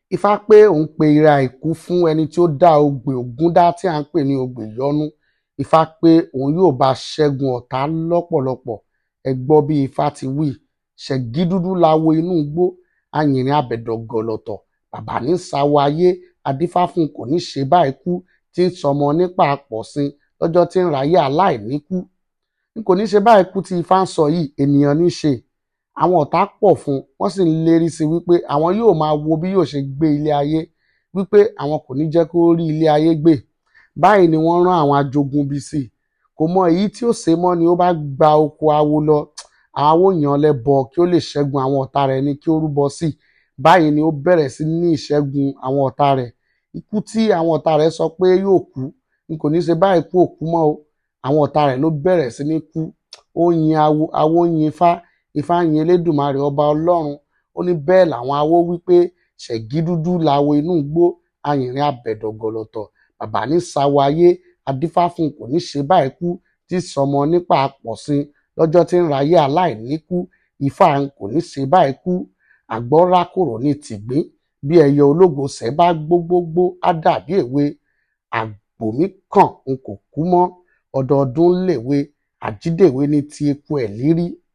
ifá pé òun pe ira ìkú fún ẹni tí ó dá ogbè ògún dá tí à ń pè ní ogbè ìyọnú ifá pé òun yóò bá ṣẹ́gun ọ̀tá lọ́pọ̀lọpọ̀ ẹ gbọ́ bí ifá ti wí ṣẹ̀gídúdú láwo inú igbó ayìnrín abẹ̀dọ̀ gọ̀lọ̀tọ̀ bàbá ní sáwọ ayé adífá fún kò ní ṣe báyìí kú tí ń sọmọ nípa àpọ̀sìn lọ́jọ́ tí ń ráyé aláìníkú n kò ní ṣe báyìí kú tí ifá ń sọ yìí ènìyàn ní ṣe àwọn ọ̀tá pọ̀ fún wọ́n sì ń lérí sí wípé àwọn yóò máa wo bí yóò ṣe gbé ilé ayé wípé àwọn kò ní jẹ́ kó rí ilé ayé gbé báyìí ni wọ́n rán àwọn ajogun bí sí kò mọ èyí tí ó ṣe mọ́ ni ó bá gba oko awo lọ àwọn èèyàn lẹ́bọ kí ó lè ṣẹ́gun àwọn ọ̀tá rẹ̀ ní kí ó rúbọ sí báyìí ni ó bẹ̀rẹ̀ sí ní ìṣẹ́gun àwọn ọ̀tá rẹ̀ ikú tí àwọn ọ̀tá rẹ̀ sọ pé yóò kú n kò ní ṣe báyìí kú òkú mọ́ o àwọn ọ̀tá rẹ̀ ló bẹ̀rẹ̀ sí ní kú ó yin awo awo yin ifá ifá yin elédùnmarè ọba ọlọ́run ó ní bẹ́ẹ̀ làwọn awo wípé ṣẹ̀gídúdú láwo inú igbó ayìnrín abẹ̀dọ̀ gọ̀lọ̀tọ̀ bàbá ní sáwọ ayé adífá fún kò ní ṣe báyìí kú tí sọmọ nípa àpọ̀sìn lọ́jọ́ tí ń ráyé aláìníkú ifá kò ní ṣe báyìí kú àgbọ̀ rákòrò ní tìgbín bí ẹyẹ ológo ṣẹ́ bá gbógbógbó á dàbí èwe àgbò mi kàn n kò kú mọ́ ọdọọdún lèwe àjídèwe ní ti eku ẹ̀ lírí